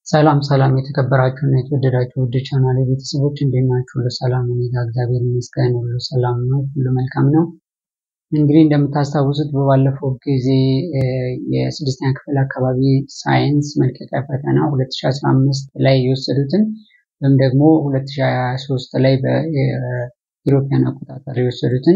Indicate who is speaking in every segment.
Speaker 1: ሰላም ሰላም የተከበራችሁ እና የተወደዳችሁ ውድ ቻናል ቤተሰቦች እንዴት ናችሁ? ሁሉ ሰላም ነው? እኔ እግዚአብሔር ይመስገን ሁሉ ሰላም ነው፣ ሁሉ መልካም ነው። እንግዲህ እንደምታስታውሱት በባለፈው ጊዜ የስድስተኛ ክፍል አካባቢ ሳይንስ መልቀቂያ ፈተና 2015 ላይ የወሰዱትን ወይም ደግሞ 2023 ላይ በኢሮፒያን አቆጣጠር የወሰዱትን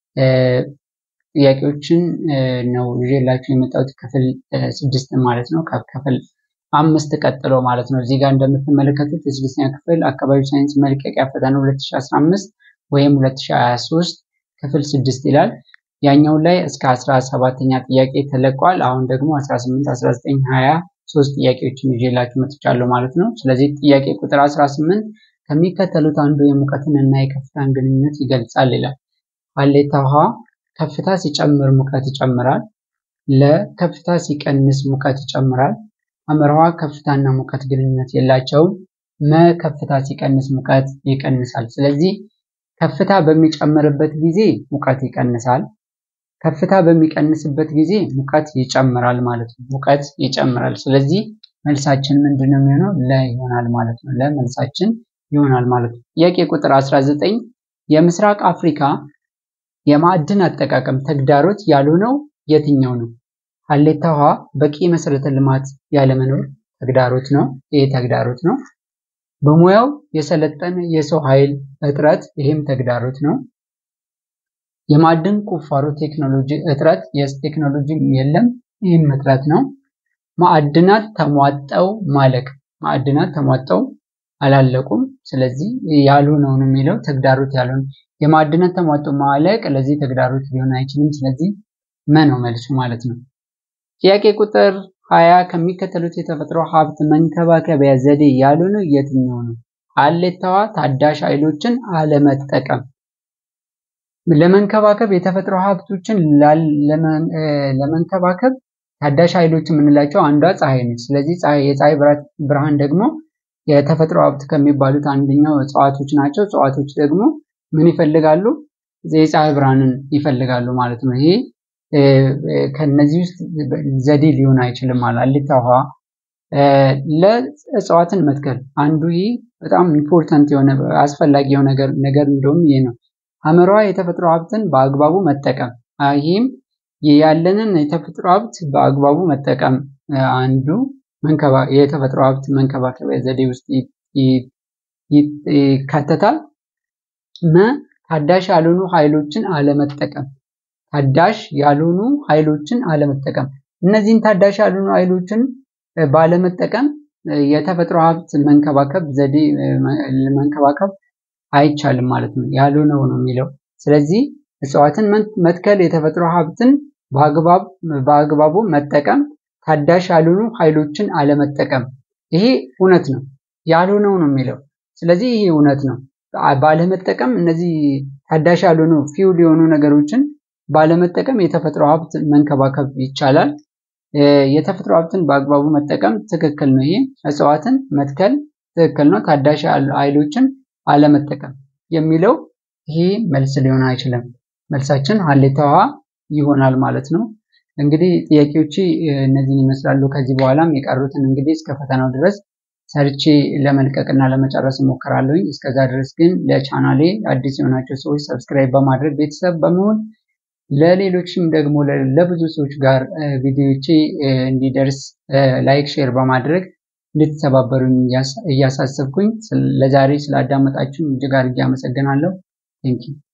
Speaker 1: ጥያቄዎችን ነው ይዤላችሁ የመጣሁት ክፍል ስድስት ማለት ነው ከክፍል አምስት ቀጥሎ ማለት ነው። እዚህ ጋር እንደምትመለከቱት የስድስተኛ ክፍል አካባቢ ሳይንስ መልቀቂያ ፈተና 2015 ወይም 2023 ክፍል ስድስት ይላል። ያኛው ላይ እስከ 17ኛ ጥያቄ ተለቋል። አሁን ደግሞ 18፣ 19፣ 20 ሶስት ጥያቄዎችን ይዤላችሁ መጥቻለሁ ማለት ነው። ስለዚህ ጥያቄ ቁጥር 18 ከሚከተሉት አንዱ የሙቀትን እና የከፍታን ግንኙነት ይገልጻል ይላል። ሀሌታ ውሃ ከፍታ ሲጨምር ሙቀት ይጨምራል። ለከፍታ ሲቀንስ ሙቀት ይጨምራል። አመርሃ ከፍታና ሙቀት ግንኙነት የላቸውም። መ ከፍታ ሲቀንስ ሙቀት ይቀንሳል። ስለዚህ ከፍታ በሚጨምርበት ጊዜ ሙቀት ይቀንሳል። ከፍታ በሚቀንስበት ጊዜ ሙቀት ይጨምራል ማለት ነው። ሙቀት ይጨምራል። ስለዚህ መልሳችን ምንድን ነው የሚሆነው? ለ ይሆናል ማለት ነው። ለመልሳችን ይሆናል ማለት ነው። ጥያቄ ቁጥር 19 የምስራቅ አፍሪካ የማዕድን አጠቃቀም ተግዳሮት ያልሆነው የትኛው ነው? ሀሌታ ውሃ በቂ መሰረተ ልማት ያለመኖር ተግዳሮት ነው። ይሄ ተግዳሮት ነው። በሙያው የሰለጠነ የሰው ኃይል እጥረት፣ ይህም ተግዳሮት ነው። የማዕድን ቁፋሮ ቴክኖሎጂ እጥረት፣ የቴክኖሎጂ የለም፣ ይህም እጥረት ነው። ማዕድናት ተሟጠው ማለቅ፣ ማዕድናት ተሟጠው አላለቁም። ስለዚህ ያልሆነው ነው የሚለው ተግዳሮት ያልሆነ የማዕድናት ተሟጠው ማለቅ ለዚህ ተግዳሮት ሊሆን አይችልም። ስለዚህ መ ነው መልሱ ማለት ነው። ጥያቄ ቁጥር ሀያ ከሚከተሉት የተፈጥሮ ሀብት መንከባከቢያ ዘዴ ያልሆነው የትኛው ነው? ሀሌታዋ ታዳሽ ኃይሎችን አለመጠቀም። ለመንከባከብ የተፈጥሮ ሀብቶችን ለመንከባከብ ታዳሽ ኃይሎች የምንላቸው አንዷ ፀሐይ ነች። ስለዚህ የፀሐይ ብርሃን ደግሞ የተፈጥሮ ሀብት ከሚባሉት አንደኛው እጽዋቶች ናቸው። እጽዋቶች ደግሞ ምን ይፈልጋሉ? የፀሐይ ብርሃንን ይፈልጋሉ ማለት ነው። ይሄ ከነዚህ ውስጥ ዘዴ ሊሆን አይችልም ማለት ሀሌታ ውሃ ለእጽዋትን መትከል አንዱ ይህ በጣም ኢምፖርታንት የሆነ አስፈላጊ የሆነ ነገር እንደውም ይሄ ነው። ሀመሯ የተፈጥሮ ሀብትን በአግባቡ መጠቀም ይህም ያለንን የተፈጥሮ ሀብት በአግባቡ መጠቀም አንዱ የተፈጥሮ ሀብት መንከባከቢያ ዘዴ ውስጥ ይካተታል። መ ታዳሽ ያልሆኑ ኃይሎችን አለመጠቀም ታዳሽ ያልሆኑ ኃይሎችን አለመጠቀም እነዚህን ታዳሽ ያልሆኑ ኃይሎችን ባለመጠቀም የተፈጥሮ ሀብት መንከባከብ ዘዴ መንከባከብ አይቻልም ማለት ነው። ያልሆነው ነው የሚለው። ስለዚህ እጽዋትን መትከል የተፈጥሮ ሀብትን በአግባቡ መጠቀም፣ ታዳሽ ያልሆኑ ኃይሎችን አለመጠቀም ይሄ እውነት ነው። ያልሆነው ነው የሚለው። ስለዚህ ይሄ እውነት ነው። ባለመጠቀም እነዚህ ታዳሽ ያልሆኑ ፊውል የሆኑ ነገሮችን ባለመጠቀም የተፈጥሮ ሀብት መንከባከብ ይቻላል። የተፈጥሮ ሀብትን በአግባቡ መጠቀም ትክክል ነው። ይሄ እጽዋትን መትከል ትክክል ነው። ታዳሽ ኃይሎችን አለመጠቀም የሚለው ይሄ መልስ ሊሆን አይችልም። መልሳችን ሀሌታ ውሃ ይሆናል ማለት ነው። እንግዲህ ጥያቄዎቼ እነዚህን ይመስላሉ። ከዚህ በኋላም የቀሩትን እንግዲህ እስከ ፈተናው ድረስ ሰርቼ ለመልቀቅና ለመጨረስ እሞክራለሁኝ። እስከዛ ድረስ ግን ለቻናሌ አዲስ የሆናቸው ሰዎች ሰብስክራይብ በማድረግ ቤተሰብ በመሆን ለሌሎችም ደግሞ ለብዙ ሰዎች ጋር ቪዲዮቼ እንዲደርስ ላይክ፣ ሼር በማድረግ እንድትተባበሩኝ እያሳሰብኩኝ ለዛሬ ስላዳመጣችሁ እጅግ አድርጌ አመሰግናለሁ። ቴንኪው